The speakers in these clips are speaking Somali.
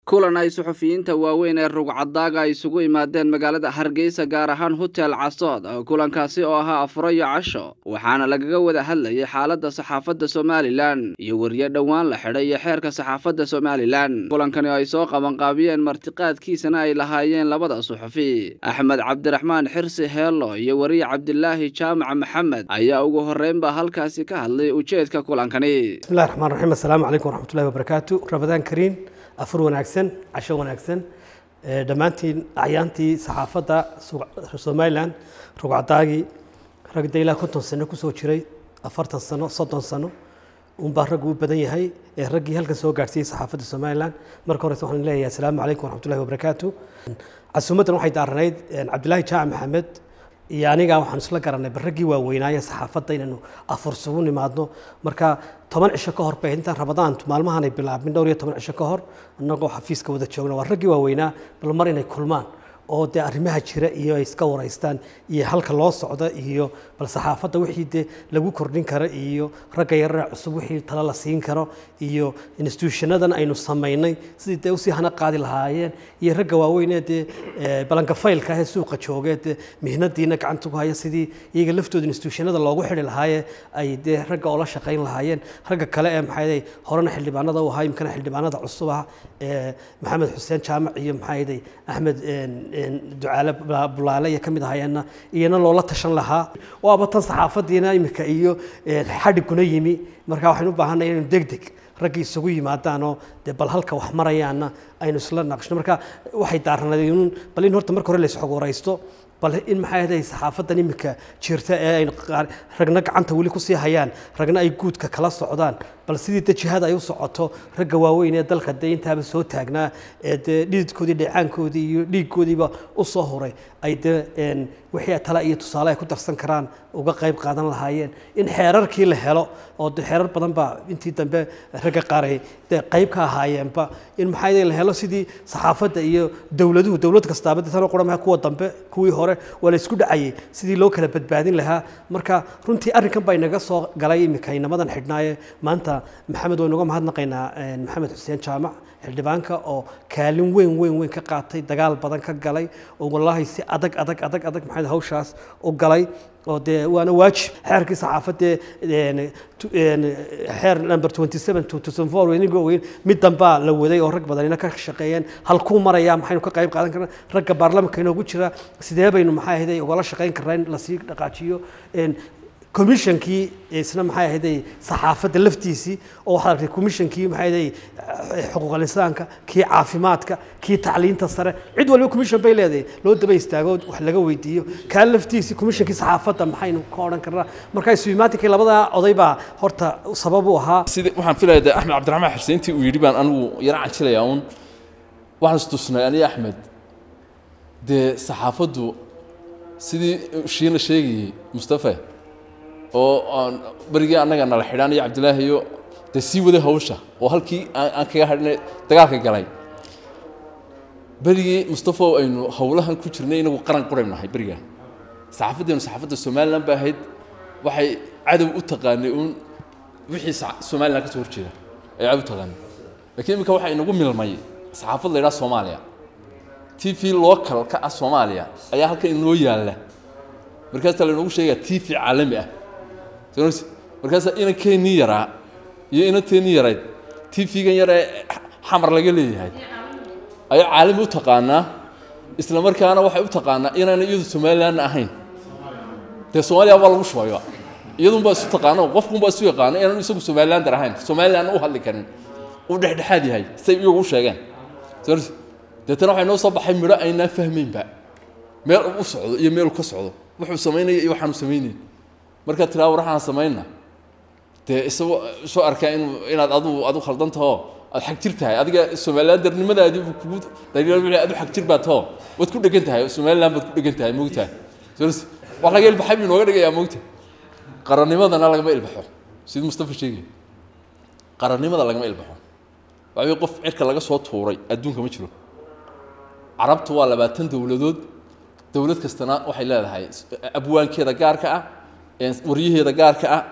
kulan ay suxufiyiinta waaweyn ee rugcadaaga ay isugu imaadeen magaalada hargeysa gaar ahaan hotel casood kulankaasi oo ahaa afuro iyo casho waxaana lagaga wada hadlayay xaaladda saxaafadda somalilan iyo weriye dhowaan la xidhay iyo xeerka saxaafadda somalilan kulankani oo ay soo qabanqaabiyeen martiqaadkiisana ay lahaayeen labada suxufi axmed cabdiraxmaan xirsi heello iyo weriye cabdilaahi jaamac maxamed ayaa ugu horreynba halkaasi ka hadlay ujeedka kulankani bismillahi raxmaan raxiim assalaamu calaykum waraxmatullahi wabarakaatu rabadaan kariin afur wanaagsan casho wanaagsan dhammaantiin acyaantii saxaafadda somalilan rugcadaagii ragda ilaa konton sano kusoo jiray afartan sano soddon sano unbaa raggu u badan yahay ee raggii halkan soo gaadhsiiyey saxaafadda somalilan marka horeyse waxaan leeyahay assalaamu calaykum waraxmatullahi wabarakaatu casuumaddan waxay daaranayd cabdilaahi jaamac maxamed iyo aniga waxaan isla garanay barraggii waaweynaaye saxaafadda inaynu afursugu nimaadno marka toban cisho ka hor bay intaan rabadaantu maalmahanay bilaabmin dhowr iyo toban cisho ka hor annagoo xafiiska wada joogna waa raggii waaweynaa bal mar inay kulmaan oo dee arrimaha jira iyo ay iska waraystaan iyo halka loo socda iyo bal saxaafadda wixii dee lagu kordhin karo iyo ragga yarare cusub wixii talo la siin karo iyo instituushanadan aynu samaynay sidii dee usii hana qaadi lahaayeen iyo ragga waaweynee dee balangafaylka ahee suuqa joogee dee mihnadiina gacanta ku haya sidii iyaga laftooda instituushanada loogu xidhi lahaaye ay dee ragga oo la shaqayn lahaayeen ragga kale ee maxay horena xildhibaanada u ahaa imkana xildhibaanada cusub ah maxamed xuseen jaamac iyo maxay axmed ducaale bulaale iyo ka mid ahayeenna iyana loola tashan lahaa waaba tan saxaafaddiina imika iyo xadhiguna yimi marka waxaynu u baahanay inaynu deg deg raggii isugu yimaadaanoo dee bal halka wax marayaana aynu isla naqshno marka waxay daaranayn bal in horta marka hore la isxog waraysto bal in maxay ahayd saxaafaddan imika jirta ee ay ragna gacanta weli kusii hayaan ragna ay guudka kala socdaan bal sidii de jihada ay u socoto ragga waaweyn ee dalka dee intaaba soo taagnaa ee dee dhididkoodii dheecaankoodii iyo dhiiggoodiiba u soo horay ay dee wixii tala iyo tusaale ay ku darsan karaan uga qayb qaadan lahaayeen in xeerarkii la helo oo de xeerar badan baa intii dambe ragga qaar ay dee qayb ka ahaayeenba in maxaa la helo sidii saxaafadda iyo dowladuhu dowlad kastaaba de tanoo quramaha kuwa dambe kuwii hore waa la isku dhacayay sidii loo kala badbaadin lahaa marka runtii arrinkan baa inaga soo galay imika inamadan xidhnaaye maanta maxamed waynu uga mahadnaqaynaa maxamed xuseen jaamac xildhibaanka oo kaalin weyn weyn weyn ka qaatay dagaal badan ka galay oo wallaahi si adag adag adag adag maxamed hawshaas u galay oo dee waana waajib xeerkii saxaafadee xeer number twenty seven two thousand four weyniga weyn mid dambaa la waday oo rag badanina ka shaqeeyeen halkuu marayaa maxaynu ka qayb qaadan karnaa ragga baarlamanka inoogu jira sidee baynu maxay ahayd ugala shaqayn karnaa in lasii dhaqaajiyo commissionkii isna maxay ahayd saxaafadda laftiisii oo waxaad aragtay commissionkii maxay ahayd xuquuqal insaanka kii caafimaadka kii tacliinta sare cid walba commission bay leedahay loo daba istaago wax laga weydiiyo kaa laftiisii commissionkii saxaafadda maxaynu ka odhan karnaa marka isuimaatinkai labadaa oday baa horta sabab u ahaa sida waxaan filayaa de axmed cabdiraxmaan xuseentii uu yidhi baan anigu yara canjilayaa uun waxaan istusnay aniga axmed dee saxaafaddu sidii shiina sheegayey mustafa oo aan berigii annaga nala xidhaan iyo cabdilaahi iyo dee sii waday hawsha oo halkii aan kaga hadhnay dagaalka galay berigii mustafa oo aynu howlahan ku jirnay inagu qaran quraynu nahay berigaa saxaafaddeenu saxaafadda somalilan ba ahayd waxay cadow u taqaanay uun wixii somalilan ka soo horjeeda ay cadow u taqaanay lakiin iminka waxaa inagu milmay saxaafad la yidhaha soomaaliya t v local ka ah soomaaliya ayaa halkan inoo yaalla markaasaa laynoogu sheegaa t v caalami ah markaasaa inankeenii yaraa iyo inanteenii yarayd t v-gan yar ee xamar laga leeyahay ayaa caalami u taqaanaa isla markaana waxay u taqaanaa inaana iyadu somalilanna ahayn dee soomaaliya baa lagu shubayba iyadunbaa isu taqaano qofkunbaa isu yaqaano inaanu isagu somalilander ahayn somalilanna u hadli karin uu dhexdhexaad yahay say iyagu u sheegeen deetana waxay noo soo baxay midho aynaan fahmaynba meel u socdo iyo meel ka socdo wuxuu samaynaya iyo waxaanu samaynay markaad tiraa war waxaan samayna dee isagoo soo arkaa inu inaad adu adu khaldan tahoo aad xag jir tahay adiga somalilandernimadaadii buu kugu dhaliil adu xag jir baa tahoo waad ku dhegan tahay somaliland baad ku dhegan tahay moogtahay wax laga ilbaxay buu inooga dhigayaa moogta qarannimadana lagama ilbaxo sidii mustafa sheegay qarannimada lagama ilbaxo waxaa qof cirka laga soo tuuray adduunka ma jiro carabtu waa labaatan dowladood dowlad kastana waxay leedahay abwaankeeda gaarka ah waryaheeda gaarka ah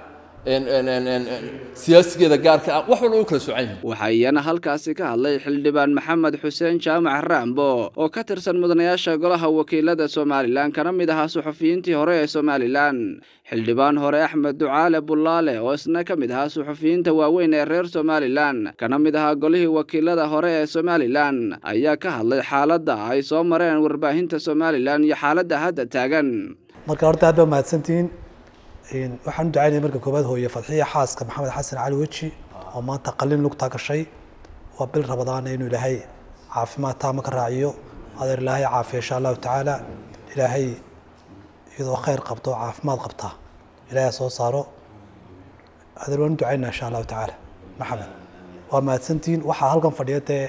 siyaasigeeda gaarka ah wax walba u kala soocan yihiin waxaa iyana halkaasi ka hadlay xildhibaan maxamed xuseen jaamac raambo oo ka tirsan mudanayaasha golaha wakiilada somalilan kana mid ahaa suxufiyiintii hore ee somalilan xildhibaan hore axmed ducaale bullaale oo isna ka mid ahaa suxufiyiinta waaweyn ee reer somalilan kana mid ahaa golihii wakiilada hore ee somalilan ayaa ka hadlay xaaladda ay soo mareen warbaahinta somalilan iyo xaaladda hadda taagan marka horta aad baa mahadsantihiin waxaan u ducaynaya marka koowaad hooye fadxiya xaaska maxamed xasan cali weji oo maanta qalin lugtaa gashay waa bil rabadaana inuu ilaahay caafimaad taama ka raaciyo adeer ilaahay caafiya insha allahu tacaala ilaahay iyadoo khayr qabto oo caafimaad qabta ilaahay soo saaro adeer waan u ducaynaa insha allahu tacaala maxamed waa mahadsantihiin waxaa halkan fadhiya dee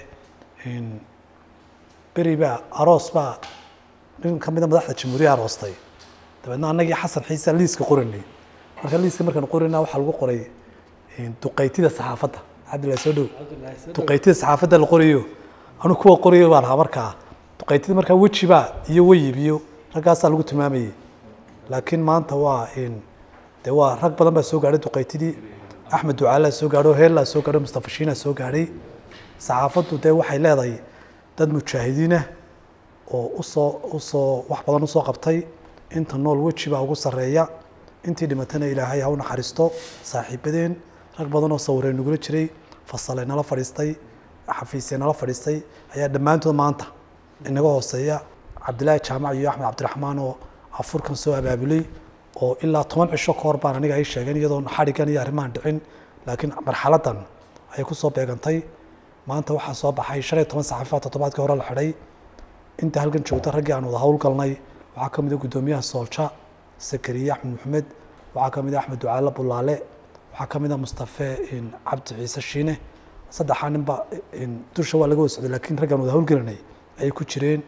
beri baa aroos baa nin ka mida madaxda jamhuuriya aroostay dabeedna annagii xasan xiisa liiska qoranay marka liiska markaan qorayna waxaa lagu qoray duqaytida saxaafadda cabdillahi soo dhow duqaytida saxaafadda la qorayo anu kuwa qorayo baan ahaa markaa duqaytida markaa wejiba iyo weyib iyo raggaasaa lagu tilmaamayay laakiin maanta waa de waa rag badan baa soo gaadhay duqaytidii axmed ducaalaa soo gaadho heellaa soo gaadho mustafa shiinaa soo gaadhay saxaafaddu dee waxay leedahay dad mujaahidiinah oo usoo usoo wax badan usoo qabtay inta nool weji baa ugu sarreeya intii dhimatana ilaahay ha u naxariisto saaxiibadeen rag badan oo sawiree nagula jiray fasalay nala fadhiistay xafiisye nala fadhiistay ayaa dhammaantood maanta inaga hooseeya cabdilaahi jaamac iyo axmed cabdiraxmaan oo afurkan soo abaabulay oo ilaa toban cisho ka hor baan aniga ay sheegeen iyadoon xadhigan iyo arrimahan dhicin laakiin marxaladan ayay kusoo beegantay maanta waxaa soo baxay shan iyo toban saxafifaad toddobaadkii hore la xidhay inta halkan joogta raggii aan wada howlgalnay waxaa ka mid a guddoomiyaha soolja sakariye axmed maxamed waxaa ka mid a axmed ducaale bulaale waxaa ka mid a mustafe cabdi ciise shiine saddexaa ninba dusha waa laga wasocday laakiin raggaan wada howlgelinay ayay ku jireen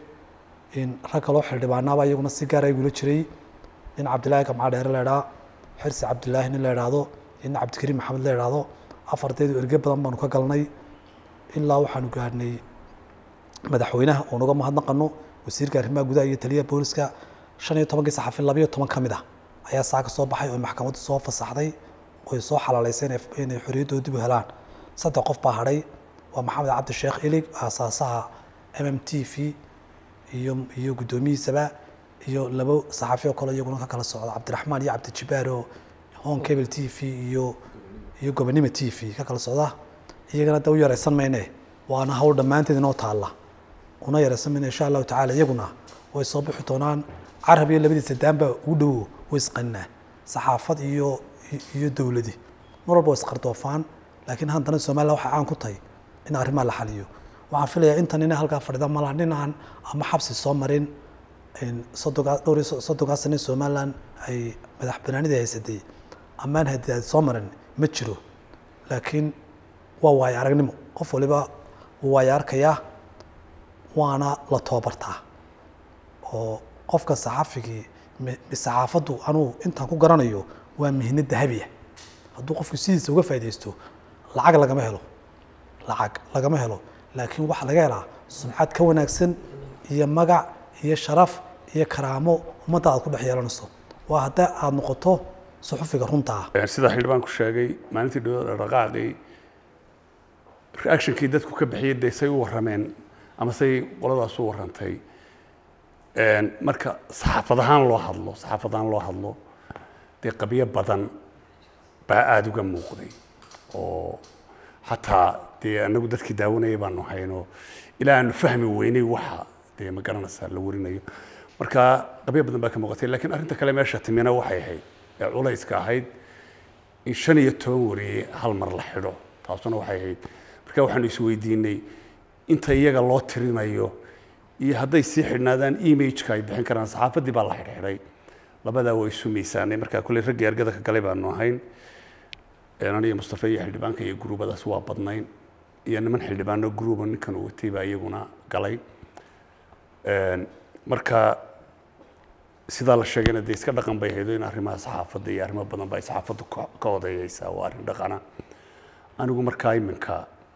rag kaloo xildhibaanaaba iyaguna si gaar gula jiray nin cabdilaahi gamca dheere la idhaa xirsi cabdilaahi nin la idhaahdo nin cabdikariim maxamed la idhaahdo afarteedu erge badan baanu ka galnay ilaa waxaanu gaadhnay madaxweynaha oo naga mahadnaqano wasiirka arrimaha gudaha iyo taliyaha booliska shan iyo tobankii saxafi labayo toban ka mid ah ayaa saa ka soo baxay oo maxkamaddu soo fasaxday oy soo xalaaleysay inay xorriyaddooda dib u helaan saddex qof baa hadhay waa maxamed cabdi sheekh ilig aasaasaha m m t v iyo iyo guddoomihiisaba iyo labo saxafi oo kale iyaguna ka kala socda cabdiraxmaan iyo cabdijibaar oo hon cable t v iyo iyo gobonimo t v ka kala socda iyagana da u yaraysan mayne waana hawl dhammaanteed inoo taalla una yaraysan mayne insha allahu tacala iyaguna way soo bixi doonaan carab iyo labadiisa daanba ugu dhowo way isqaninaa saxaafad iyo iyo dowladi mar walba way isqardoofaan laakiin haddana somaliland waxay caan ku tahay in arrimaha la xaliyo waxaan filayaa intan ina halkaa fadhida malaha nin aan ama xabsi soo marin soddonkaa dhowr iyo soddonkaa sane somaliland ay madax banaanida haysatay amaan hadiaad soo marin ma jiro laakiin waa waayo aragnimo qof waliba wuu waayo arkayaa waana la toobartaa oo qofka saxafigii saxaafaddu anuu intaan ku garanayo waa mihnad dahabiya hadduu qofku sidiisa uga faaidaysto lacag lagama helo lacag lagama helo laakiin waxaa laga helaa sumcad ka wanaagsan iyo magac iyo sharaf iyo karaamo ummadda aad ku dhex yeelanayso waa hadda aada noqoto suxufiga runta ah sida xildhibaanku sheegay maalintii dhawada dhaqaaqii reactionkii dadku ka bixiyay dee say u warrameen ama say qoladaas u warrantay marka saxaafad ahaan loo hadlo saxaafad ahaan loo hadlo dee qabyo badan baa aada uga muuqday oo xataa dee anagu dadkii daawanayay baanu hayno ilaa aanu fahmi weynay waxa dee ma garanaysaa la warinayo marka qabyo badan baa ka muuqatay laakiin arrinta kale meesha timina waxay ahayd ee culayska ahayd in shan iyo toban wariye hal mar la xidho taasuna waxay ahayd marka waxaanu isweydiinay inta iyaga loo tirinayo iyo hadday sii xidhnaadaan imageka ay bixin karaan saxaafaddii baa la xidhxidhay labadaa waa isu miisaanay marka kulley raggii argada ka galay baanu ahayn aniyo mustafa iyo xildhibaanka iyo gruubadaas waa badnayn iyo niman xildhibaano gruuba ninkan uu watay baa iyaguna galay marka sidaa la sheegayna dee iska dhaqan bay haydo in arrimaha saxaafadda iyo arrimo badan ba ay saxaafaddu ka odayeysaa waa arrin dhaqana anigu markaa iminka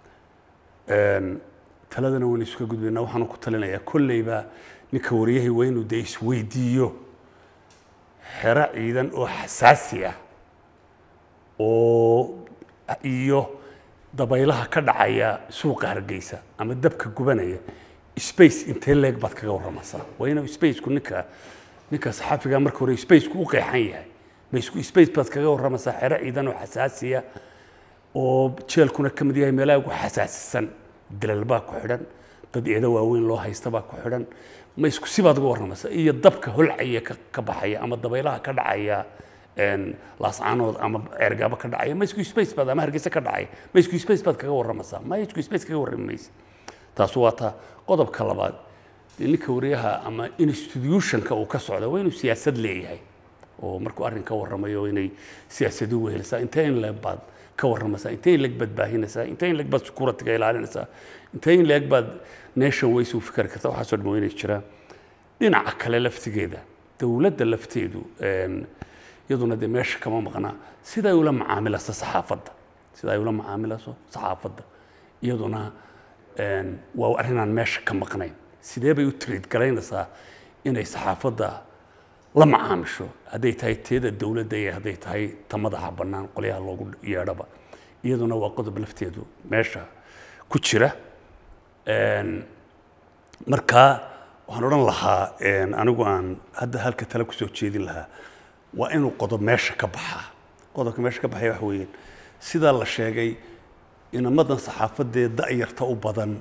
taladana waynu isuka gudbayna waxaanu ku talinayaa kolleyba ninka waryahay waa inuu dee isweydiiyo xero ciidan oo xasaasi ah oo iyo dabaylaha ka dhacaya suuqa hargeysa ama dabka gubanaya space intee leeg baad kaga warramaysaa waa inuu spaceku ninka ninka saxaafiga marka hore spaceku u qeexan yahay ma isku space baad kaga warramaysaa xero ciidan oo xasaasiya oo jeelkuna ka mid yahay meelaha ugu xasaasisan dilal baa ku xidhan dad eedo waaweyn loo haysta baa ku xidhan ma isku sibaad uga warramaysaa iyo dabka holcaya ka ka baxaya ama dabaylaha ka dhacaya een, laascaanood ama ceergaabo ka dhacaya ma isku space baad ama hargeysa ka dhacaya ma isku space baad kaga warramaysaa ma isku space kaga warrami maysa taas waa ta qodobka labaad dee ninka wariyaha ama institutionka uu ka socda waa inuu siyaasad leeyahay oo markuu arrin ka warramayo inay siyaasadu wehelisaa intee in leeg baad ka warramaysaa intee in leeg baad baahinaysaa intee in leeg baad securityga ilaalinaysaa intee in leeg baad nation ways u fikri kartaa waxaasoo dhan waa inay jiraan dhinaca kale laftigeeda dowladda lafteedu een, iyaduna dee meesha kama maqnaa sida ay ula macaamilayso saxaafadda sida ay ula macaamilayso saxaafadda iyaduna een, waa arrinaan meesha ka maqnayn sidee bay u tiriid garaynaysaa inay saxaafadda la macaamisho hadday tahay teeda dowladda iyo hadday tahay ta madaxa bannaan qolyaha loogu yeedhaba iyaduna waa qodob lafteedu meesha ku jira Een, marka waxaan odhan lahaa een, anigu aan hadda halka tale kusoo jeedin lahaa waa inuu qodob meesha ka baxaa qodobka meesha ka baxaya waxa weeyaan sidaa la sheegay inamadan saxaafadee da'yarta u badan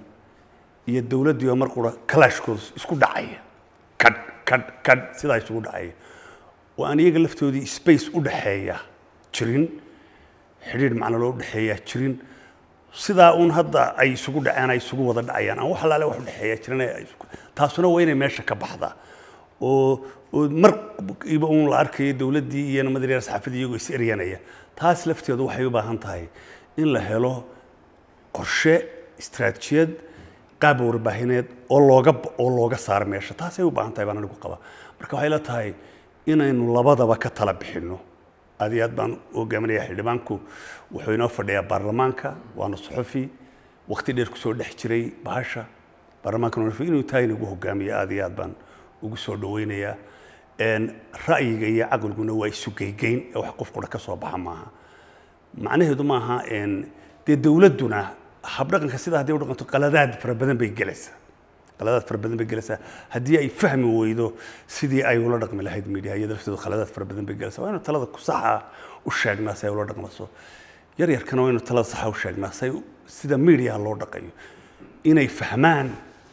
iyo dowladdii oo mar qura kalaashkooda isku dhacaya kadh kadh kadh sidaa isugu dhacaya oo aan iyaga laftoodii space u dhaxeeya jirin xidhiidh macno loo dhexeeyaa jirin sidaa uun hadda ay isugu dhaceen ay isugu wada dhacayaan aan wax alaale wax u dhexeeya jirin ay isku- taasuna waa inay meesha ka baxdaa oo oo markiiba uun la arkayo dowladdii iyo nimadii reer saxaafadii iyagoo is eryanaya taas lafteedu waxay u baahan tahay in la helo qorshe istaraatijiyad qaab warbaahineed oo looga oo looga saaro meesha taasay u baahan tahay baan anigu qabaa marka waxay la tahay inaynu labadaba ka tala bixinno aad iyo aad baan u hogaaminaya xildhibaanku wuxuu inoo fadhiyaa baarlamaanka waana suxufi waqti dheer kusoo dhex jiray bahasha baarlamaankana wuxuu inuu tahay inagu hogaamiyo aad iyo aad baan ugu soo dhaweynayaa Een, ra'yiga iyo caqliguna waa isu geygeyn ee wax qof qura ka soo baxa maaha macnaheedu maaha een, dee dowladduna habdhaqanka sidaa haddii u dhaqanto qaladaad fara badan bay gelaysaa qaladaad fara badan bay gelaysaa haddii ay fahmi weydo sidii ay ula dhaqmi lahayd media iyada lafteedu qaladaad fara badan bay gelaysaa waa inuu talada ku saxa u sheegnaa si ay ula dhaqmaso yar yarkana waa inuu talada saxa u sheegnaa si ay u- sida media loo dhaqayo inay fahmaan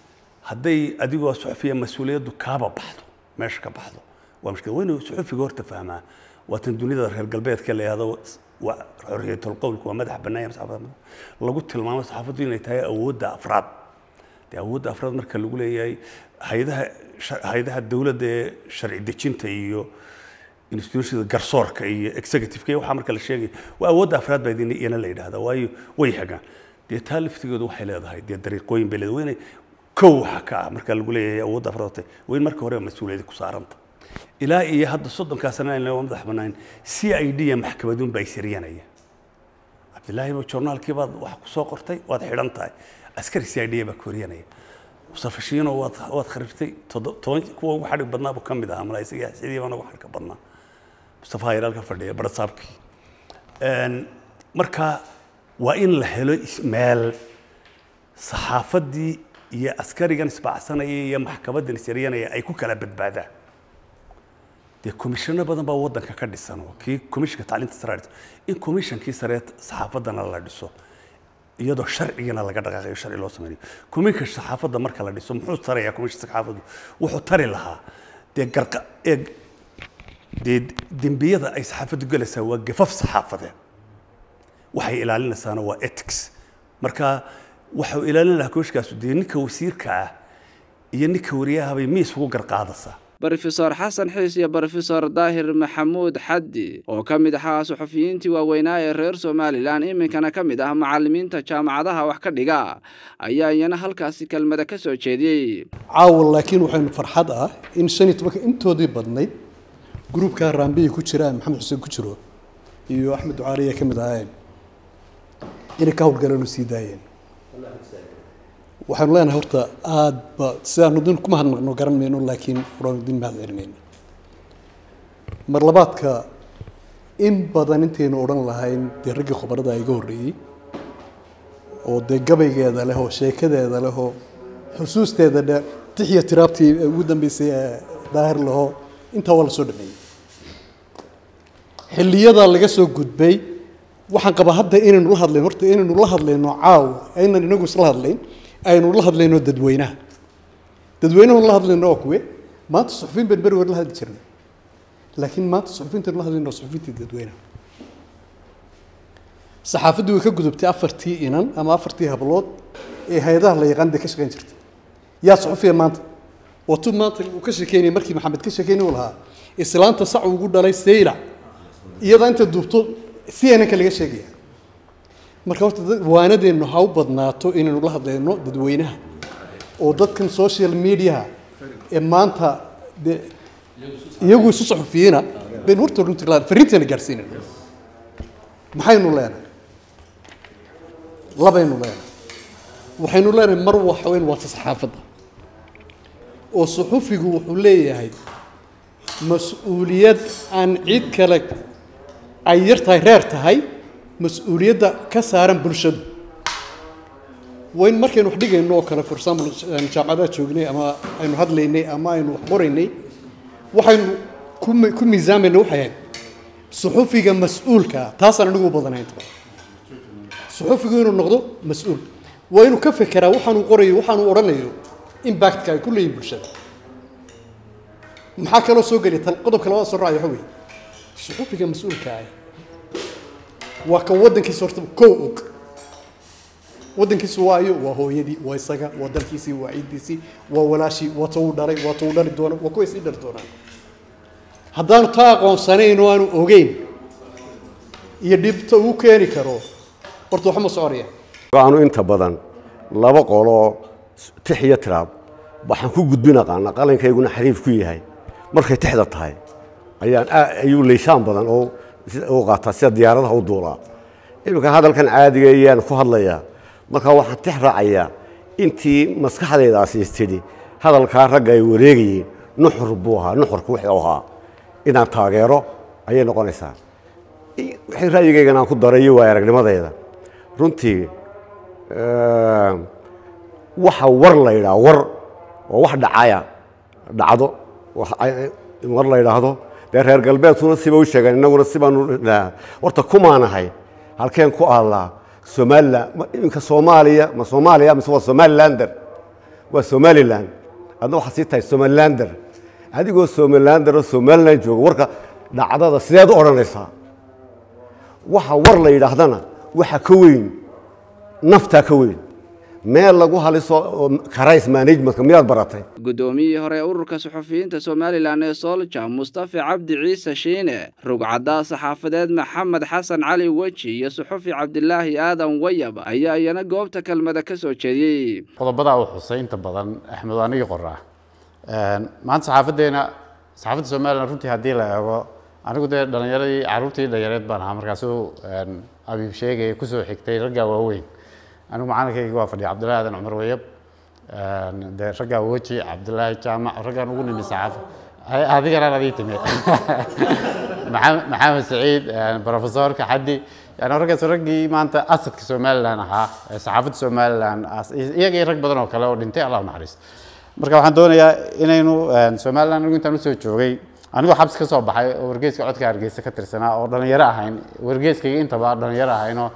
hadday adigoo suxufiya mas-uuliyaddu kaaba baxdo meesha ka baxdo waa mushkil waa inuu suxufiga horta fahmaa waa tan dunida reer galbeedka la yihahdo waa xorriyatul qowlku waa madax bannaan yahay saxaafadda lagu tilmaamo saxaafaddu inay tahay awoodda afraad dee awoodda afraad marka lagu leeyahay hayadaha hayadaha dowladda ee sharci dejinta iyo institutionada garsoorka iyo executive-ka iyo waxaa marka la sheegay waa awoodda afraad baa idin iyana la yidhahdaa waayo way hagaan dee taa laftigoodu waxay leedahay dee dariiqooyin bay leedahay waa inay kow waxa ka ah marka lagu leeyahay awoodda afraad watay waa in marka hore mas-uuliyadda ku saaranta ilaa iyo hadda soddonkaa sana aan waa madax bannaan c i d iyo maxkamaduun baa isiryanaya cabdillaahi ba joornaalkii baad wax ku soo qortay waad xidhan tahay askari c i d baa koryanaya mustafa shiino waad waad kharibtay toddo- toban kuwa ugu xadhig badnaa buu ka mid ahaa malaa isaga sidii baan ugu xadhigka badnaa mustafa hayr halka fadhiya barasaabkii Een, marka waa in la helo is- meel saxaafaddii iyo askarigan isbaacsanaya iyo maxkamaddan isiryanaya ay ku kala badbaadaan dee komishano badan baa waddanka ka dhisan oo kii komishinka tacliinta sare la dhiso in komishankii sare saxaafaddana la dhiso iyadoo sharcigana laga dhaqaaqayo sharci loo sameynayo komishinka saxaafadda marka la dhiso muxuu tarayaa komishinka saxaafaddu wuxuu tari lahaa dee garqa ee dee dembiyada ay saxaafaddu gelaysaa waa gafaf saxaafadeed waxay ilaalinaysaana waa ethics marka waxau ilaalin lahaa komishinkaasu dee ninka wasiirka ah iyo ninka wariyahabay mi isugu garqaadaysaa brofesor xasan xiis iyo brofesor daahir maxamuud xaddi oo ka mid ahaa suxufiyiintii waaweynaa ee reer somalilan iminkana ka mid ah macallimiinta jaamacadaha wax ka dhiga ayaa iyana halkaasi kelmada ka soo jeediyey caawa laakiin waxaynu farxad ah in shan iyo tobanka intoodii badnayd gruubka raambiyi ku jira maxamed xuseen ku jiro iyo axmed ducaaliya ka mid ahaayeen inay ka howlgaleen oo sii daayeen waxaanu leenahay horta aada ba sidaanu din kuma hadnaqno garan mayno laakiin horaanu din mahad celinayna mar labaadka in badan intaynu odhan lahayn dee raggii khubarada iga horreeyey oo dee gabaygeeda leh oo sheekadeeda leh oo xusuusteeda dhe tixiya tiraabtii ugu dambeysay ee daahir laho intaa waa la soo dhameeyey xilliyadaa laga soo gudbay waxaan qabaa hadda inaynu la hadlayno horta inaynu la hadlayno caawa aynan inagu isla hadlayn aynu la hadlayno dadweynaha dadweynahu la hadlayno waa kuwe maanta suxufiyin baan beri hore la hadli jirnay laakiin maanta suxufiyiinta la hadlayno waa suxufiyiinta dadweynaha saxaafaddu way ka gudubtay afartii inan ama afartii hablood ee hay-adaha la yaqaan dee ka shaqayn jirtay yaa suxufiya maanta watu maanta uu ka sheekeynayay markii maxamed ka sheekeynay uu lahaa islaanta sac ugu dhalay saylac iyadaa inta duubto cnnka laga sheegaya marka horta waanadeennu ha u badnaato inaynu la hadlayno dadweynaha oo dadkan social mediaha ee maanta dee iyagu isu saxufiyiina baynu horta runtii la fariinteena gaadhsiinayna maxaynu leenahay labaynu leenahay waxaynu leenahay mar waxa weyn waata saxaafadda oo suxufigu wuxuu leeyahay mas-uuliyad aan cid kale ay yar tahay reer tahay mas-uuliyadda ka saaran bulshadu wayn markaynu wax dhigayno oo kale for example jaamacadaha joognay ama aynu hadlaynay ama aynu wax qoraynay waxaynu ku ku miisaamayna waxay ahayd suxufiga mas-uulka taasaan anigu u badanayn inta badan suxufigu inuu noqdo mas-uul waa inuu ka fekeraa waxaanuu qorayo waxaanuu odhanayo impactka ay ku leeyihin bulshada maxaa kaloo soo geliya tan qodobka labada soo raacay waxa weeye suxufiga mas-uulka ah waa ka waddankiisa horta kow og waddankiisu waayo waa hooyadii waa isaga waa dalkiisii waa ciiddiisii waa walaashii waa ta uu dhalay waa ta uu dhali doono waa kuwa isii dhali doonaan haddaanu taa aqoonsanayn oo aanu ogeyn iyo dhibta uu keeni karo horta waxba ma soconaya aanu inta badan laba qoloo tix iyo tiraab waxaan ku gudbin aqaana qalinkayguna xariif ku yahay markay tixda tahay ayaan ayuu leyshaan badan oo u qaataa sida diyaaradaha u duulaa iminka hadalkan caadiga ayaan ku hadlayaa markaa waxaan tix raacayaa intii maskaxdaydaasi istidhi hadalkaa ragga ay wareegayeen nuxur buu ahaa nuxurka wixii u ahaa inaan taageero ayay noqonaysaa wixii ra'yigaygan aan ku darayo waa aragnimadayda runtii waxa war la yidhaha war oo wax dhacaya dhacdo war la yidhaahdo dee reer galbeedkuna siba u sheegeen innaguna sibaanu horta kumaanahay halkeen ku aallaa somalilan iminka soomaaliya ma soomaaliya mise waa somalilander waa somalilan adna waxaa sii tahay somalilander adigoo somalilander oo somalilan jooga warka dhacdada sideed u odhanaysaa waxa war la yidhaahdana waxa ka weyn naftaa ka weyn meel lagu haliso karays managementka miyaad baratay guddoomiyihii hore ee ururka suxufiyiinta somalilan ee soolja mustafa cabdi ciise shiine rugcaddaa saxaafadeed maxamed xasan cali weji iyo suxufi cabdilaahi aadan wayab ayaa iyana goobta kelmada ka soo jeediyey qodobadaa uu xusay inta badan axmed anigii qoraa maanta saxaafaddeena saxaafadda somalilan runtii haddii la eego anigu dee dhalinyaradii carruurtii dhallinyareed baan ahaa markaasuu abiib sheegaya kusoo xigtay raggaa waaweyn anigu macalinkayga waa fadhiya cabdullahi aadan cumar wayab dee raggaa weji cabdullaahi jaamac raggaan ugu nimi saxaafa adiganaan adii timi maxamed saciid profesorka xaddi yani raggaas raggii maanta asadka somalilan ahaa ee saxaafadda somalilan iyagii rag badan oo kale oo dhintay allah naxariisto marka waxaan doonayaa inaynu somalilan anigu intaan usoo joogay anigoo xabsi ka soo baxay oo wargeeska codka hargeysa ka tirsanaa oo dhalinyaro ahayn wargeeskayga intaba dhalinyaro ahaynoo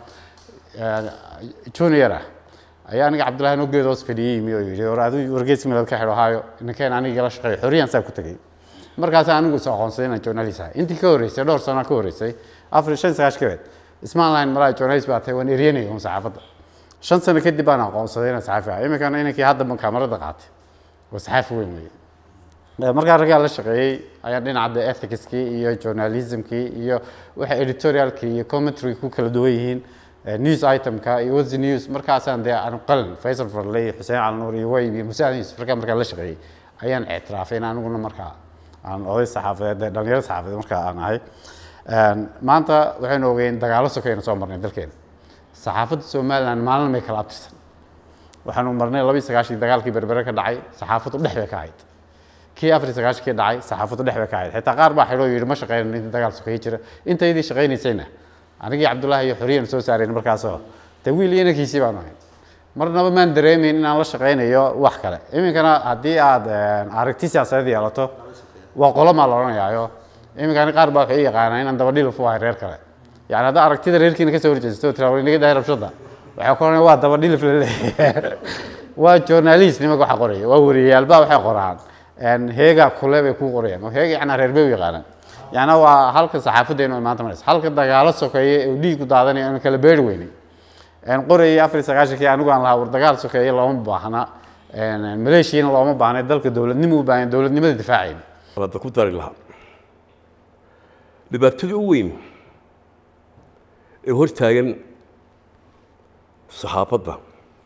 junior ah ayaa aniga cabdullahi noo geed hoos fadhiyey yimi oo yidhi war adigu wargeeska milaad ka xidho haayo ninkeen aniga la shaqeeyo xorriyaan saa ku tegey markaas anigu is aqoonsaday inaan journalist ahay intii ka horreysay dhowr sano ka horreysay afar shan sagaash ka beed ismaan lahayn malaa journalist baa tahay waan eryanaya un saxaafadda shan sano kadib baan aqoonsaday inaan saxaafi ahay iminkana inankii hadda kaamarada qaatay waa saxaafi weyn weeye markaa raggaa la shaqeeyey ayaan dhinaca ethicskii iyo journalismkii iyo waxa editorialkii iyo commentary ku kala duwan yihiin news itemka iyo what's the news markaasaan dee aan qalin faysal farley xuseen calnuur iyo wayb iyo musaad yusuf raggaa markaa la shaqeeyey ayaan ictiraafay in aniguna markaa aan oday saxaafadeed dhalinyaro saxaafadeed markaa aan ahay maanta waxaynu ogeyn dagaalo sokayna soo marnay dalkeena saxaafadda somaliland maalin may kala abtirsan waxaanu marnay laba iyo sagaashii dagaalkii berbere ka dhacay saxaafaddu dhex bay ka ahayd kii afar iyo sagaashankii dhacay saxaafaddu dhex bay ka ahayd xitaa qaar baa xidho yidhi ma shaqeynan inta dagaal sokeeye jira intaydii shaqaynaysayna anigii cabdullaahi iyo xoriyanu soo saarayn markaasoo dee wiil iyo inankiisii baanu ahayd marnaba maan dareemayn inaan la shaqaynayo wax kale iminkana haddii aad aragti siyaasadeed yeelato waa qolomaa la odhanayaayo iminkani qaar baa waxay u yaqaanaa inaan dabadhilif u ahay reer kale yani haddaa aragtida reerkiina kasoo horjeesto oo tiraa inaga dahay rabshada waxay ku odhanaya waa dabadhilif la leeyahay waa journalist nimanka waxa qoraya waa wariyaalbaa waxay qoraan heega kule bay ku qorayaan oo heega yacnaa reer bay u yaqaanaan yacnaa waa halka saxaafaddeenu ay maanta maraysa halka dagaalo sokeeye oo dhiigu daadanaya aan kala beeri weynay qorayay afar iyo sagaashankii anigu aan lahaa war dagaal sokeeye looma baahna maleeshiyana looma baahna dalka dowladnimo u baahan dowladnimada difaacayn hadda ku dari lahaa dhibaatada u weyn ee hor taagan saxaafadda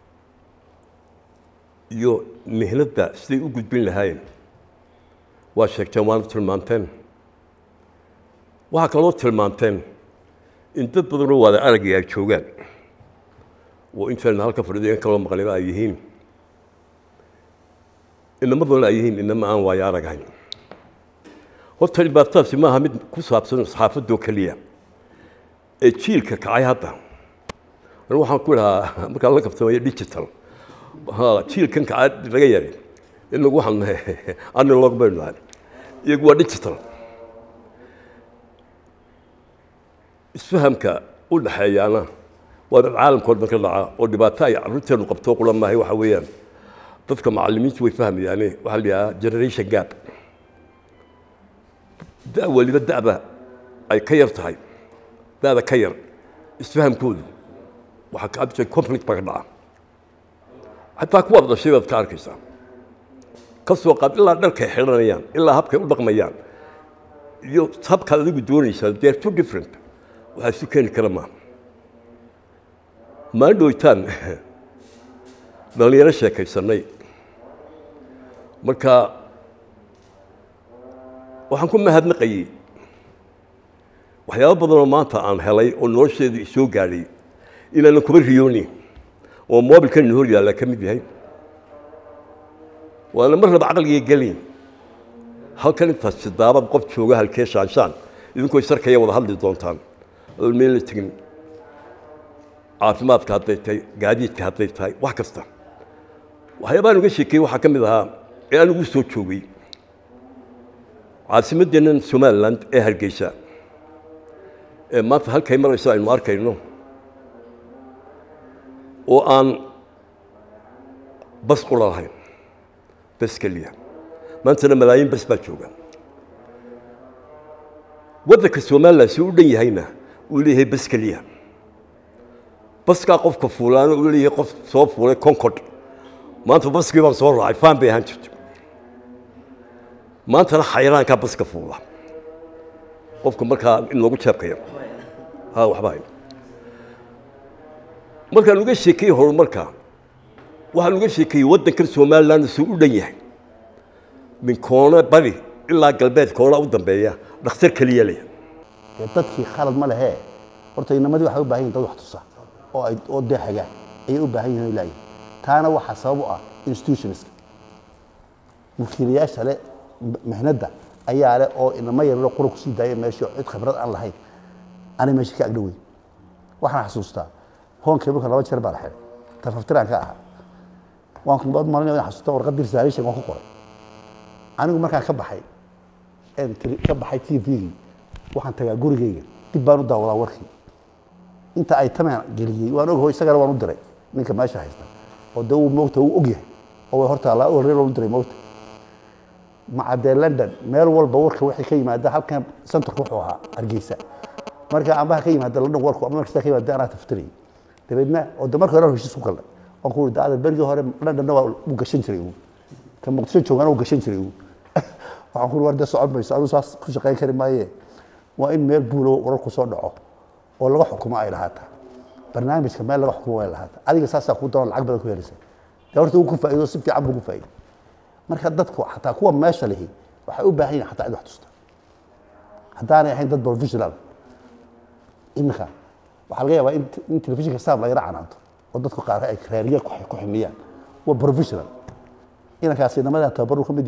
iyo mihnadda siday u gudbin lahaayeen waa sheegteen waana tilmaanteen waxaa kaloo tilmaanteen in dad badanoo waada aragay ay joogaan oo intayna halka fadhido in kaloo maqliba ay yihiin inama badan ay yihiin inama aan waayo aragahayn horta dhibaatadaasi maaha mid ku saabsan saxaafadoo keliya ee jiilka kacay hadda anu waxaan ku idhahaa markaa la kabtamaya digital jiilkan kacay laga yaray inagu waxaan nahay analog baynu nahay iyagu waa digital isfahamka u dhaxeeyaana waa dad caalamka hor ka dhaca oo dhibaato ay carruurteenu qabto qula maahay waxa weeyaan dadka macallimiintu way fahmayaane waxaa la yidhahaa generation gap da' weliba da'ba ay ka yar tahay da'da ka yar isfahamkoodu waxaa ka abjay conflict baa ka dhaca xataa kuwaad dhashay baad ka arkaysaa ka soo qaad ilaa dharkay xidhanayaan ilaa habkay u dhaqmayaan iyo habkaad adigu doonaysaa they are two different waxaa isu keeni kara maaha maalin dhoweytaan dhallinyaro sheekaysanay marka waxaan ku mahadnaqayey waxyaabo badanoo maanta aan helay oo nolosheedu isoo gaadhay inaanan kuba riyoonin oo mobilkan hor yaalla ka mid yahay waana mar raba caqliga gelin halkan intaas sidaabad qof jooga halkee shaanshaan idinkoo sarkaya wada hadli doontaan adoon meel la tegin caafimaadka hadday tahay gaadiidka hadday tahay wax kasta waxyaabaan uga sheekeeyey waxaa ka mid ahaa ee aan ugu soo joogay caasimaddeennan somaliland ee hargeysa ee maanta halkay marayso aynu arkayno oo aan bas qura lahayn bas keliya maantana malaayiin bas baa jooga waddanka somaliland si u dhan yahayna uu leeyahay bas keliya baskaa qofka fuulaana uu leeyahay qof soo fuulay concord maanta baskii baan soo raacay faan bay ahaan jirto maantana xayraankaa baska fuula qofka markaa in loogu jeebkaya ha waxba hayn markaan uga sheekeeyey horumarka waxaan uga sheekeeyey waddankan somaliland suu u dhan yahay min koone bari ilaa galbeed koona u dambeeya dhakhtar keliya leh dee dadkii khalad ma lehe horta inamadii waxay u baahan yihin dad wax tusa oo ay oo dee hagaan ayay u baahan yihin ilaahi taana waxaa sabab u ah institutionska mulkiilayaasha le mihnadda ayaa leh oo inama yarlo qura kusii daaya meesha cid khibrad aan lahayn anay meesha ka agdhoweyn waxaan xasuustaa hoonkii marka laba jeer baa la xiray tarfaftiraan ka ahaa waan kubaad malinaya inaan xasuusta warqad risalishan waan ku qoray anigu markaan ka baxay een tiri- ka baxay t v-gii waxaan tagaa gurigeyga dib baan u daawadaa warkii inta ay tamaan geliyey waan ogaho isagana waan u diray ninka meesha haysta oo dee uu moogta uu ogyahay oo way horta laa horreer u diray moogta macadee london meel walba warka waxay ka yimaada halkan centerka wuxuu ahaa hargeysa marka ambaha ka yimaada london warku ama markasta ka yimaada anaa taftirayay dabeedna oo de marka hore heshiis ku galnay waan ku uri daada berigii hore londonna waa u gashan jiray uu ka muqdisho joogana uu gashan jiray uu waxaan ku uri war dee socon mayso aduu saas ku shaqayn kari maaye waa in meel buulo wararku soo dhaco oo laga xukumo ay lahaataa barnaamijka meel laga xukumo ay lahaataa adiga saasaa ku doon lacag badan ku helaysa dee horta uu ku faa'iido si fiican buu ku faa'iido marka dadku xataa kuwa meesha lihi waxay u baahan yihin xataa cid wax tusta haddaanay ahayn dad professional iminka waxaa laga yaabaa in in telefishinka saab la yara canaanto oo dadku qaar ay raariye ku ku ximiyaan waa professional inankaasi inamadan tababaru ka mid yahay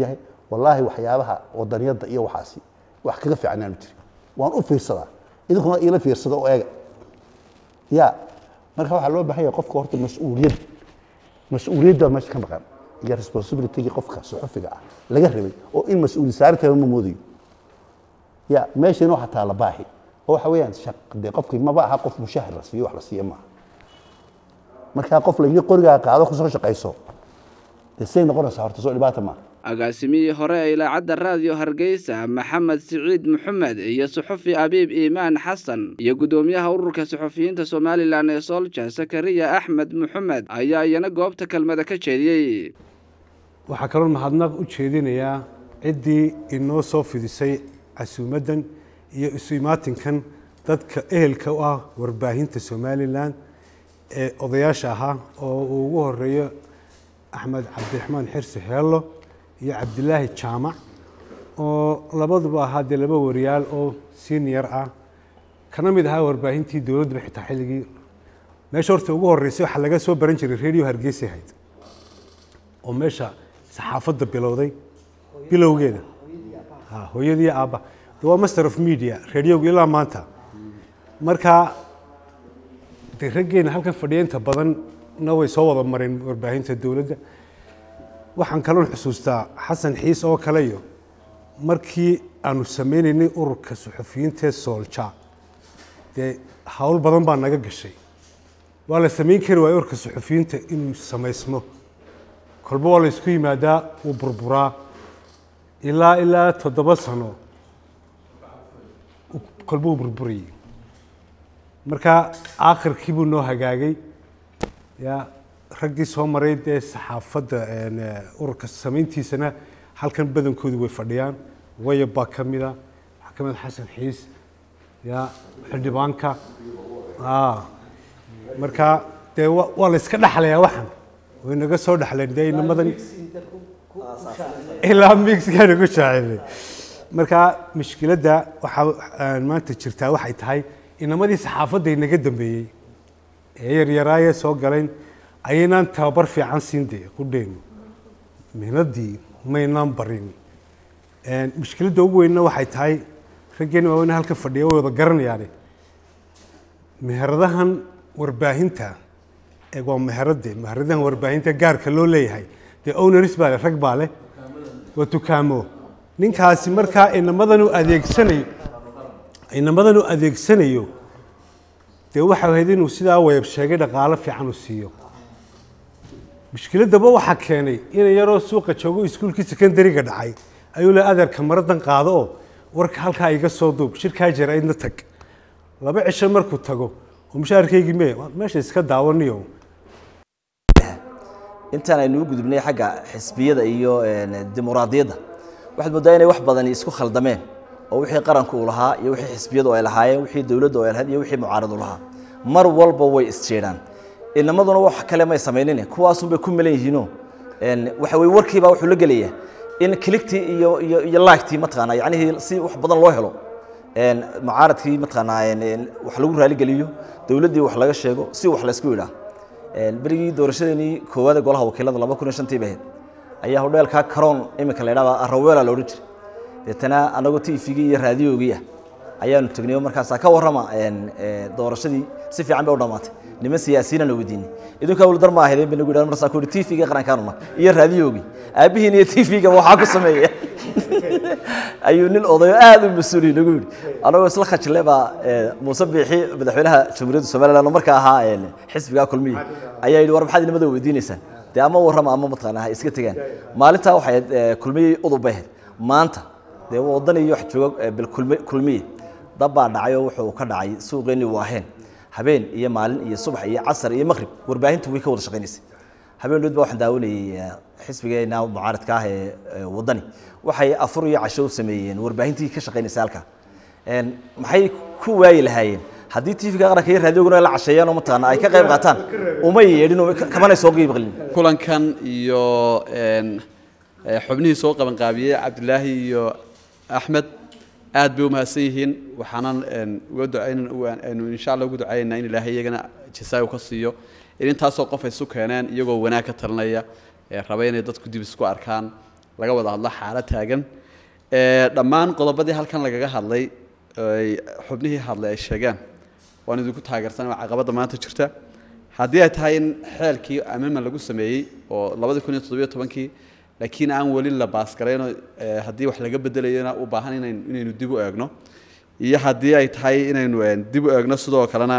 wallaahi waxyaabaha wadaniyadda iyo waxaasi wax kaga fiican aanu jirin waan u fiirsadaa idinkuna iila fiirsada oo eega ya marka waxaa loo baahan yahay qofka horta mas-uuliyad mas-uuliyadda meesha ka maqan iyo responsibilitygii qofka suxufiga ah laga rabay oo in mas-uuli saarintaba ma moodayo ya meeshana waxaa taala baahi oo waxa weeyaan shaq dee qofkii maba aha qof mushahar la siiyo wax la siiyo maaha markaa qof laigi qorigaa qaado kusoo shaqayso dee say noqonaysaa horta soo dhibaata maaha agaasimihii hore ee ilaacadda raadiyo hargeysa maxamed siciid maxamed iyo suxufi abiib iimaan xasan iyo guddoomiyaha ururka suxufiyiinta somalilan ee soolja sakariya axmed maxamed ayaa iyana goobta kelmada ka jeediyey waxaa kaloo mahadnaq u jeedinayaa ciddii inoo soo fidisay casuumaddan iyo isu imaatinkan dadka ehelka u ah warbaahinta somalilan ee odayaasha ahaa oo uu ugu horeeyo axmed cabdiraxmaan xirsi heello iyo cabdilaahi jaamac oo labaduba ahaa dee laba wariyaal oo senior ah kana mid ahaa warbaahintii dowladduba xitaa xilligii meesha horta ugu horreysay waxaa laga soo baran jiray radio hargeysa ahayd oo meesha saxaafadda bilowday bilowgeeda ha hooyadii aabba de waa master of media radiogu ilaa maanta marka dee raggeena halkan fadhiya inta badanna way soo wada mareen warbaahinta dowladda waxaan kaloon xusuustaa xasan xiis oo kale iyo markii aanu sameynaynay ururka suxufiyiintaee soolja dee hawl badan baa naga gashay waa la samayn kari waaya ururka suxufiyiinta inuu samaysmo kolba waa la isku yimaadaa wuu burburaa ilaa ilaa toddoba sano kolba wuu burburayay marka aakhirkii buu noo hagaagay ya raggii soo maray dee saxaafadda ururka samayntiisana halkan badankoodu way fadhiyaan wayab baa ka mida waxaa ka mid xasan xiis ya xildhibaanka marka dee waa la iska dhexlayaa waxan way naga soo dhexleen dee inamadan ilaa mixkaa nagu jaacelay marka mushkiladda waxaa maanta jirtaa waxay tahay inamadii saxaafadda inaga dambeeyey ee yaryaraayee soo galeen ayaynaan tababar fiican siin dee qudheynu mihnadii maynaan barin mushkiladda ugu weynna waxay tahay raggeena waaweyne halka fadhiya way wada garanayaane meheradahan warbaahinta ee waa meherade meheradahan warbaahinta gaarka loo leeyahay dee owners baa leh rag baa leh waa dukaamo ninkaasi markaa inamadan u adeegsanayo inamadan u adeegsanayo dee waxa ahayd inuu sidaa wayab sheegay dhaqaalo fiican u siiyo mushkiladaba waxaa keenay ina yaroo suuqa joogo iskuulkii secondariga dhacay ayuu le adeerka maradan qaado oo warka halkaa iga soo duub shirkaa jira idna tag laba cisho markuu tago oo mushaharkaygii me meesha iska daawaniyo intaan aynu u gudubnay xagga xisbiyada iyo dimuqraadiyadda waxaad moodaa inay wax badani isku khaldameen oo wixii qaranku uu lahaa iyo wixii xisbiyadu ay lahaayeen wixii dowladdu ay lahayd iyo wixii mucaaradu lahaa mar walba way isjeedhaan inamaduna wax kale may samaynin kuwaasunbay ku melan yihiino waxa weye warkiibaa wuxuu la gelayaa in kiligtii iyo iyo iyo laagtii mataqaanaa yacnihii si wax badan loo helo mucaaradkii mataqaanaa wax lagu raaligeliyo dowladdii wax laga sheego si wax laysku yidhaa berigii doorashadeenii koowaad ee golaha wakiilada laba kun iyo shantii bahayd ayaa hodheelkaa karoon iminka la yidhahdaa araweela la odhan jiray deetana anagoo tvgii iyo raadiyoogii ah ayaanu tegnay oo markaasaa ka warrama doorashadii si fiican bay u dhammaatay niman siyaasiyiinana weydiinay idinkaa wulidar ma ahaydeen bay nagu yidhahan marsaa ku yidhi tvga qarankaanuna iyo raadiyoogii aabbihiin iyo tvga waxaa ku sameeya ayuu nin odayo aad u mas-uuli nagu yidhi anagoo isla khajile baa muuse biixi madaxweynaha jamhuuriyadda somaliland oo markaa ahaa xisbigaa kulmiyi ayaa yidhi war maxaad inamada weydiinaysaan dee ama warrama ama mataqaanaa ha iska tegaan maalintaa waxay kulmiyey udub bay ahayd maanta dee waddan iyo wax jooga bilkulmiye dab baa dhacay oo wuxuu ka dhacay suuqeennii waaheen habeen iyo maalin iyo subax iyo casar iyo maqrib warbaahintu way ka wada shaqaynaysay habeen dhood baa waxaan daawanayay xisbigeena mucaaradka ah ee waddani waxay afur iyo casho u sameeyeen warbaahintii ka shaqaynaysay halkaa maxay ku waayi lahaayeen haddii tvga qaranka iyo raadioguna ay la casheeyaan oo mataqaana ay ka qayb qaataan uma yeedhin kamanay soo qiibqalin kulankan iyo xubnihii soo qabanqaabiyey cabdilaahi iyo axmed aad bay u mahadsan yihiin waxaanan uga ducaynu insha allah ugu ducaynaa in ilaahay iyagana jasaayo ka siiyo in intaasoo qof ay isu keeneen iyagoo wanaag ka talinaya ee raba inay dadku dib isku arkaan laga wada hadlo xaalad taagan Ee, dhammaan qodobadii halkan lagaga hadlay ay xubnihii hadlay ay sheegeen waan idinku taageersanay waa caqabadda maanta jirta haddii ay tahay in xeelkii amendment lagu sameeyey oo labadi kun iyo toddobiyo tobankii laakiin aan weli la baasgarayno ee, haddii wax laga bedelayona u baahan inaynu inaynu dib u eegno iyo haddii ay tahay inaynu ee, dib u eegno sidoo kalena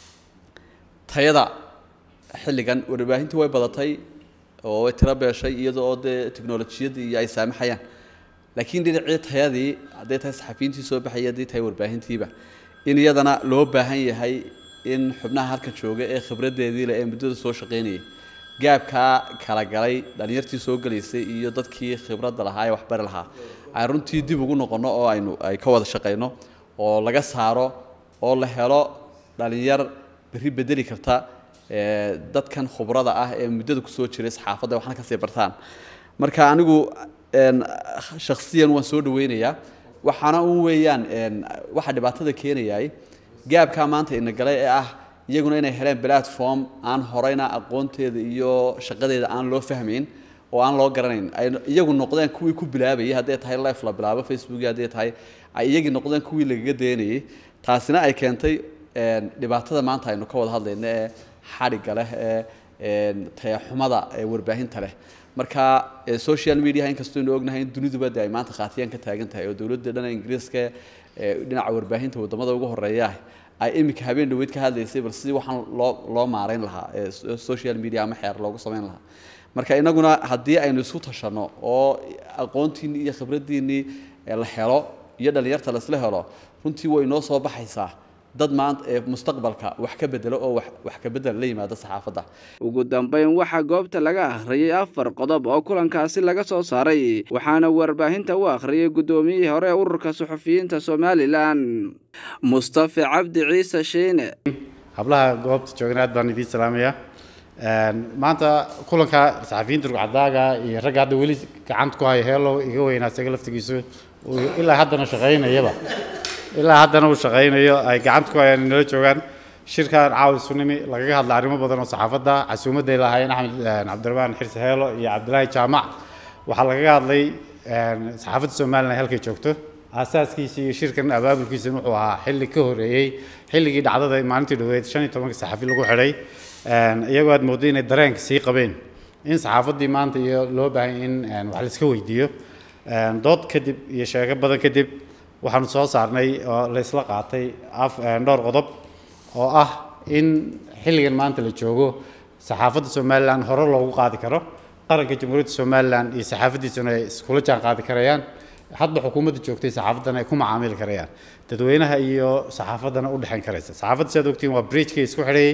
tayada xilligan warbaahintii way badatay oo way tiro beeshay iyadoo oo dee teknolojiyadii iyo ay saamaxayaan laakiin dhinacii tayadii hadday tahay saxafiyiintii soo baxayay haddii tahay warbaahintiiba in iyadana loo baahan yahay in xubnaha halkan jooga ee khibraddeedii leh ee muddada soo shaqaynayay gaabkaa kala galay dhallinyartii soo gelaysay iyo dadkii khibradda lahaa ee waxbari lahaa ay runtii dib ugu noqonno oo aynu ay ka wada shaqayno oo laga saaro oo la helo dhalinyar berri bedeli karta ee, dadkan khubrada ah ee muddada kusoo jiray saxaafadda waxna kasii bartaan marka anigu een, shakhsiyan waan soo dhaweynayaa waxaana un weeyaan een, waxa dhibaatada keenayay gaabkaa maanta ina galay ee ah iyaguna inay heleen platform aan horeyna aqoonteeda iyo shaqadeeda aan loo fahmayn oo aan loo garanayn ay iyagu noqdeen kuwii ku bilaabayay hadday tahay life la bilaabo facebook hadday tahay ay iyagii noqdeen kuwii lagaga daynayay taasina ay keentay een, dhibaatada maanta aynu ka wada hadlayno ee xadhigga leh ee een, tayaxumada ee warbaahinta leh marka ee, social media inkastoo aynu ognahay in duniduba de ay maanta khaatiyaan ka taagan tahay oo dowladda dhan ingiriiska ee dhinaca warbaahinta wadamada ugu horeeya ay iminka habeen dhaweyd ka hadlaysay bal sidii waxaan loo loo maarayn lahaa ee so- social media ama xeer loogu samayn lahaa marka inaguna haddii aynu isku tashanno oo aqoontiinii iyo khibraddiinnii ee la helo iyo dhallinyarta la isla helo runtii way inoo soo baxaysaa dad maanta ee mustaqbalka wax ka bedelo oo wax wax ka bedel la yimaada saxaafadda ugu dambeyn waxaa goobta laga akhriyey afar qodob oo kulankaasi laga soo saaray waxaana warbaahinta u akhriyey guddoomiyihii hore ee ururka suxufiyiinta somalilan mustafa cabdi ciise shiine hablaha goobta joogna aad baan idiin salaamayaa Een, maanta kulanka saxafiyiinta rugcadaaga iyo ragga hadda weli gacanta ku haya heelo iga weynaa isaga laftigiisu uu ilaa haddana shaqaynayaba ilaa haddana uu shaqaynayo ay gacanta ku hayaan inala joogaan shirkan caawi sunimi lagaga hadla arrimo badan oo saxaafadda casuumadday lahaayeen axmed een, cabdiraxmaan xirsi heelo iyo cabdilaahi jaamac waxaa lagaga hadlay een, saxaafadda somalilan ay halkay joogto aasaaskiisa iyo shirkan abaabulkiisa wuxuu ahaa xilli ka horeeyey xilligii dhacdada maalintii dhaweyd shan iyo tobanka saxafi lagu xidhay Een, iyagoo aad moodo inay dareenka sii qabeen in saxaafaddii maanta iyo loo baahan in een, wax la iska weydiiyo Een, dood kadib iyo sheego badan kadib waxaanu soo saarnay oo la isla qaatay af een, dhowr qodob oo ah in xilligan maanta la joogo saxaafadda somalilan hore loogu qaadi karo qaranka jamhuuriyadda somalilan iyo saxaafaddiisuna ay iskula jaan qaadi karayaan hadba xukuumadda joogtay saxaafaddana ay ku macaamili karayaan dadweynaha iyo saxaafaddana u dhexayn karaysa saxaafadda sidaad ogtiin waa bridgekii isku xidhayay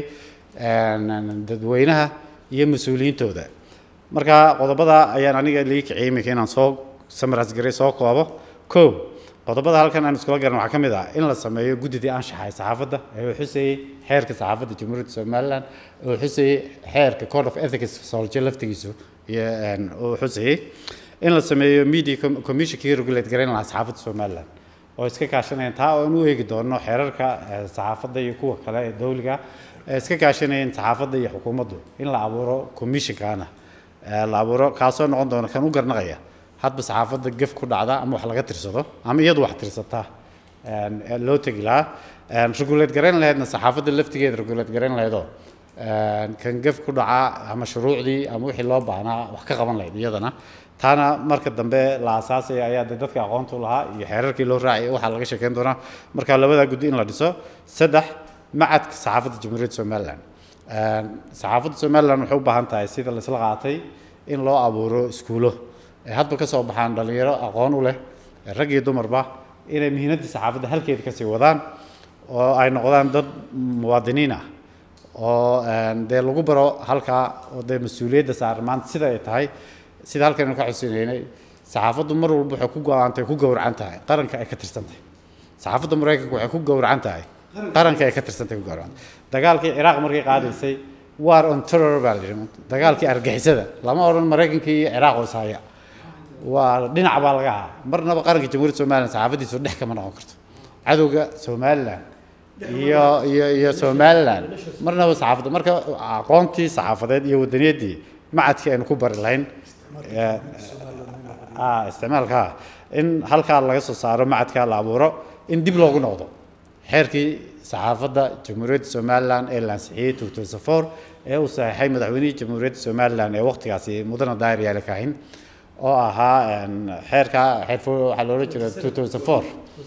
een, dadweynaha iyo mas-uuliyiintooda marka qodobada ayaan aniga lii kiciyay iminka inaan soo samaras garay soo koobo kow qodobada halkan aan iskula garan waxaa ka mid ah in la sameeyo guddidii anshaxa ee saxaafadda ee uu xusayey xeerka saxaafadda jamhuuriyadda somalilan uu xusayey xeerka code of ethics solje laftigiisu iyo een, uu xusayey in la sameeyo media com- commissionkii regulate garayn lahaa saxaafadda somalilan oo iska kaashanayaan taa oo aan u eegi doono xeerarka eh, saxaafadda iyo kuwa kale ee dawliga ee iska kaashanayeen saxaafadda iyo xukuumaddu in la abuuro commissionkaana eh, la abuuro kaasoo noqon doona kan u garnaqaya hadba saxaafadda gef ku dhacda ama wax laga tirsado ama iyadu wax tirsata een, ee loo tegi lahaa Een, regulate garayn lahaydna saxaafadda laftigeeda regulate garayn lahaydoo een, kan gef ku dhaca ama shuruucdii ama wixii loo baahnaa wax ka qaban lahayd iyadana taana marka dambe la aasaasaya ayaa de dadka aqoonta u lahaa iyo xeerarkii loo raacay waxaa laga sheekeyn doonaa marka labadaa guddi in la dhiso saddex macadka saxaafadda jamhuuriyadda somalilan Een, saxaafadda somalilan waxay u baahan tahay sida la isla qaatay in loo abuuro iskuulo ay hadba ka soo baxaan dhalinyaro aqoon u leh rag iyo dumarba inay muhiimadda saxaafadda halkeeda kasii wadaan oo ay noqdaan dad muwaadiniin ah oo een, dee lagu baro halkaa oo dee mas-uuliyadda saaran maanta sida ay tahay sida halkan aynu ka xusineynay saxaafaddu mar walba waxay ku go-aantay ku gowracan tahay qaranka ay ka tirsan tahay saxaafadda maraykanka waxay ku gowracan tahay qaranka ay ka tirsan tahay ku gowracan dagaalkii ciraaq markay qaadaysay war on terror baa la yidhi dagaalkii argixisada lama odhan maraykankii iyo ciraaq oo ishaya waa dhinac baa laga ahaa marnaba qaranka jamhuuriyadda somalilan saxaafaddiisu dhex kama noqon karto cadowga somalilan iyo iyo iyo somalilan marnaba saxaafadda marka aqoontii saxaafadeed iyo wadaniyaddii macadkii aynu ku bari lahayn ee, ah isticmaalka ah in halkaa laga soo saaro macadka la abuuro in dib loogu noqdo xeerkii saxaafadda jamhuuriyadda somalilan ee la ansixiyey two thousand four ee uu saxeexay madaxweynihii jamhuuriyadda somalilan ee waqtigaasi mudane daahir yaale kaahin oo ahaa een, xeerka xeerfo waxaa loola jira two thousand four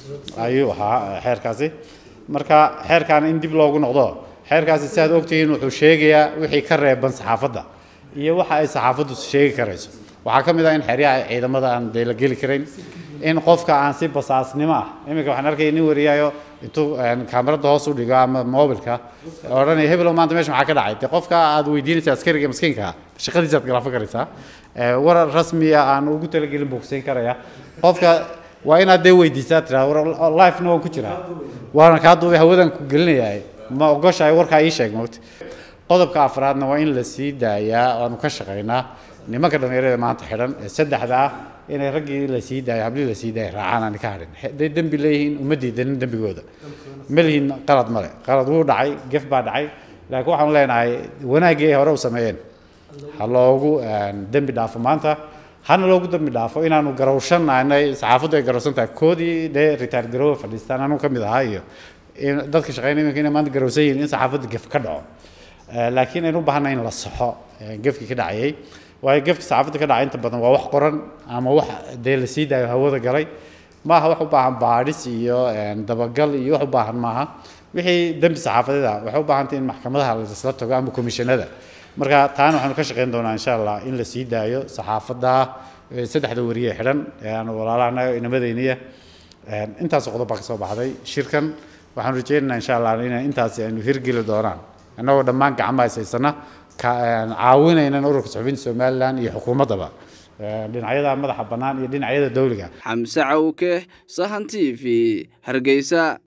ayuu ahaa xeerkaasi marka xeerkan in dib loogu noqdo xeerkaasi si aad ogtihiin wuxuu sheegayaa wixii ka reeban saxaafadda iyo waxa ay saxaafaddu sheegi karayso waxaa ka mid ah in xeryaha ciidamada aan dee la geli karayn in qofka aan si basaasnimo ah iminka waxaan arkaya nin wariyaayo intuu een, kaamirada hoos u dhigo ama mobilka odhanaya hebelo maanta meesha maxaa ka dhacay dee qofka aad weydiinaysa askariga miskiinka ah shaqadiisa aad galaafo karaysaa Ee, warar rasmiya aan ugu talagelin buu kusiin karaya qofka waa inaad dee weydiisaa tiraa war lifena waan ku jiraa waana kaa duubay hawadan ku gelinayaa ma ogoshahay warkaa ii sheeg mogta qodobka afraadna waa in la sii daayaa waanu ka shaqaynaa nimanka dhallinyarada maanta xidhan ee saddexda ah inay raggii la sii daayo hablihii la sii daaya raacaan aan ka hadhin hadday dembi leeyihiin uma diidanin dembigooda ma lihiin qalad male qalad wuu dhacay gef baa dhacay laakiin waxaanu leenahay wanaaggii ay hore u sameeyeen ha loogu een, dembi dhaafo maanta hana loogu dembi dhaafo inaanu garawshannahay saxaafaddu ay garawsan tahay koodii dee ritaar garoowe fadhiistaan anuu ka mid ahaa iyo in dadka shaqeynaya iminka inay maanta garawsan yihiin in saxaafadda gef ka dhaco Eh, laakiin aynu u baahanay in la saxo eh, gefkii ka dhacayay waayo gefka saxaafadda ka dhacay inta badan waa wax qoran ama wax dee la sii daayo hawada galay maaha wax u baahan baadhis iyo een, dabagal iyo wax u baahan maaha wixii dembi saxaafadeed ah waxay u baahantay in maxkamadaha laisla tago ama komishanada marka taana waxaanu ka shaqeyn doonaa insha allah in la sii daayo saxaafadda eh, saddexda wariye xidhan ee aan walaalahana inamadeyniya Een, intaas qodob baa ka soo baxday shirkan waxaan rajeynaynaa insha allah in intaasi aynu hirgeli doonaan annagoo dhammaan gacmo haysaysana ka een, caawinaynan ururka suxufiyiinta somalilan iyo xukuumaddaba Een, dhinacyada madaxa bannaan iyo dhinacyada dowliga xamse cawke sahan t v hargeysa